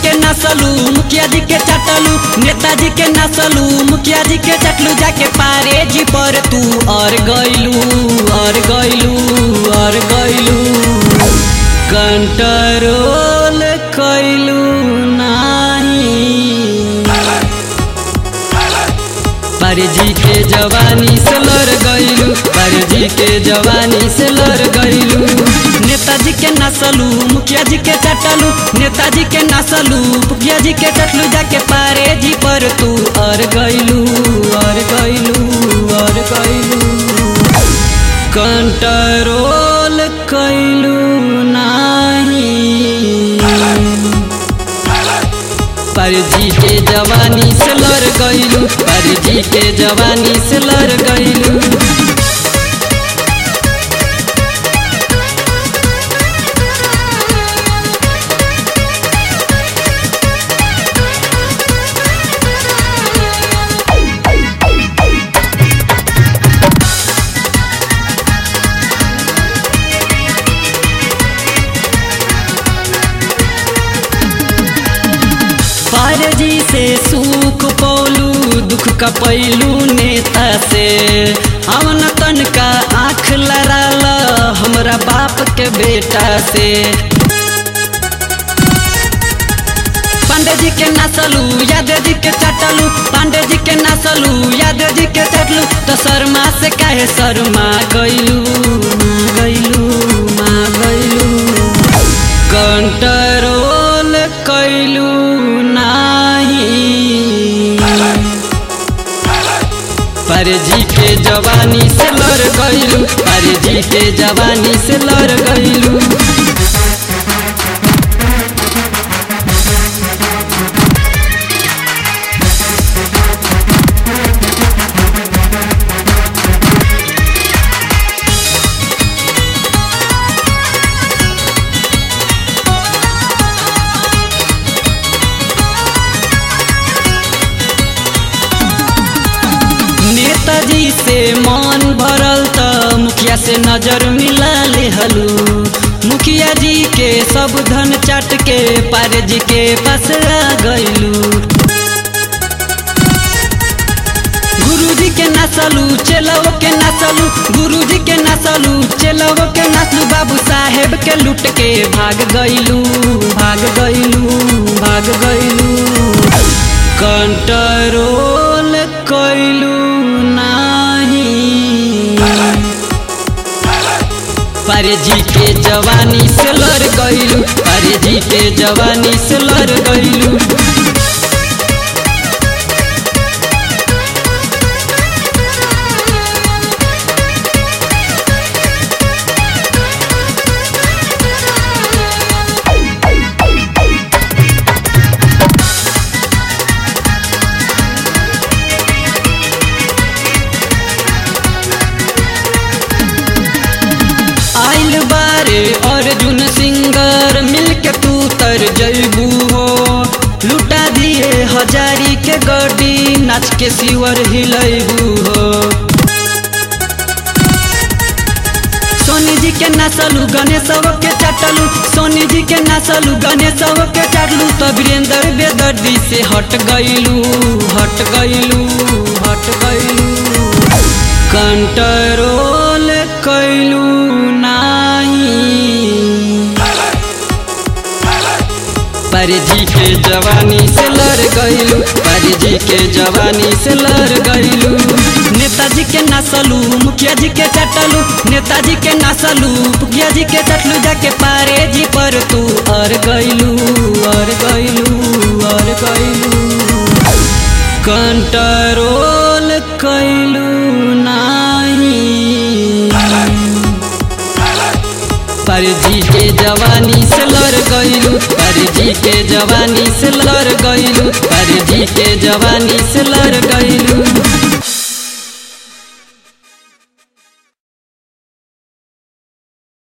के नसलू मुखिया जी के चटलू नेताजी के नसलू मुखिया जी के चटलू जाके पारे जी पर तू और गइलू और गइलू और गइलू कंट्रोल कइलू नाही परजी के जवानी से लड़ गइलू परजी के जवानी से लड़ गइलू नेताजी के नसलू मुखिया जी के चटलू नेताजी के नसलू मुखिया जी के चटलू जाके पारे जी पर तू और गइलू और गइलू और गइलू कंट्रोल कइलू नाही परजी के जवानी से लड़ गइलू परजी के जवानी से लड़ गइलू पारजी से सुख पौलू दुख का पैलू नेता से हमन तन का आँख लड़ाल हमरा बाप के बेटा से पांडे जी के नसलू यादव जी के चटलू पांडे जी के नसलू यादव जी के चटलू तो शर्मा से काहे शर्मा गइलू माँ गइलू माँ गइलू कंट्रोल कइलू नाही परजी के जवानी से लड़ गइलू परजी के जवानी से लड़ गइलू नेताजी से मन भरल त मुखिया से नजर मिला ले हलू मुखिया जी के सब धन चाट के पारे जी के पास आ गइलू गुरुजी के नसलू चेलव के नसलू गुरुजी के नसलू चेलव के नसलू बाबू साहेब के लूट के भाग गइलू भाग गइलू भाग गइलू कंट्रोल कइलू नाही परजी के जवानी से लड़ गइलू परजी के जवानी से लड़ गइलू आइल बारे अर्जुन सिंगर मिलके तू तर जैबू हो लुटा दिए हजारी के गड्डी नाच के सिवर हिलैबू हो सोनी जी के नसलू गणेश के चटलू सोनी जी के नसलू गणेश के चटलू तो वीरेंद्र बेदर्दी से हट गइलू हट गइलू हट गइलू कंट्रोल कइलू नाही परजी के जवानी से लड़ गइलू परजी के जवानी से लड़ गइलू नेताजी के नसलू मुखिया जी के चटलू नेताजी के नसलू मुखिया जी के चटलू जाके पारे जी पर तू और गइलू और गइलू और गइलू कंट्रोल कइलू नाही परजी के जवानी से लड़ गइलू परजी के जवानी से लड़ गइलू परजी के जवानी से लड़ गइलू